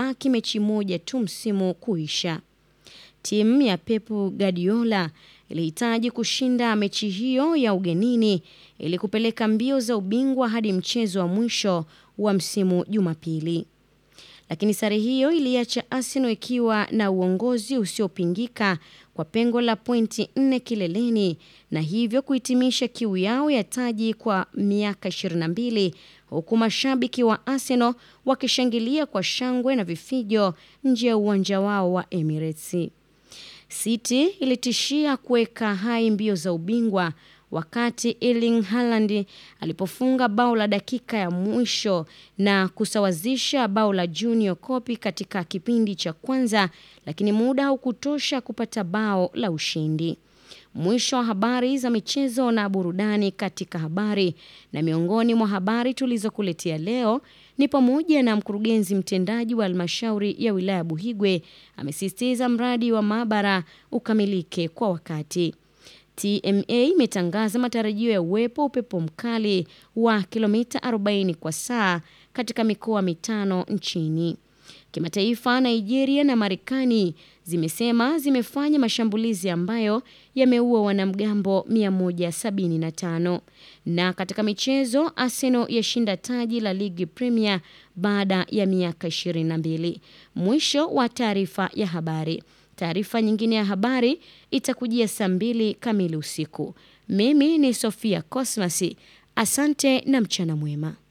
imebaki mechi moja tu msimu kuisha. Timu ya Pep Guardiola ilihitaji kushinda mechi hiyo ya ugenini ili kupeleka mbio za ubingwa hadi mchezo wa mwisho wa msimu Jumapili. Lakini sare hiyo iliacha Arsenal ikiwa na uongozi usiopingika kwa pengo la pointi nne kileleni na hivyo kuhitimisha kiu yao ya taji kwa miaka 22 huku mashabiki wa Arsenal wakishangilia kwa shangwe na vifijo nje ya uwanja wao wa Emirates. City ilitishia kuweka hai mbio za ubingwa wakati Erling Haaland alipofunga bao la dakika ya mwisho na kusawazisha bao la Junior Kopi katika kipindi cha kwanza, lakini muda haukutosha kupata bao la ushindi. Mwisho wa habari za michezo na burudani katika habari. Na miongoni mwa habari tulizokuletea leo ni pamoja na mkurugenzi mtendaji wa halmashauri ya wilaya Buhigwe amesisitiza mradi wa maabara ukamilike kwa wakati. TMA imetangaza matarajio ya uwepo upepo mkali wa kilomita 40 kwa saa katika mikoa mitano nchini. Kimataifa, Nigeria na Marekani zimesema zimefanya mashambulizi ambayo yameua wanamgambo 175. Na katika michezo, Arsenal yashinda taji la ligi Premier baada ya miaka 22. Mwisho wa taarifa ya habari. Taarifa nyingine ya habari itakujia saa mbili kamili usiku. Mimi ni Sofia Cosmas. Asante na mchana mwema.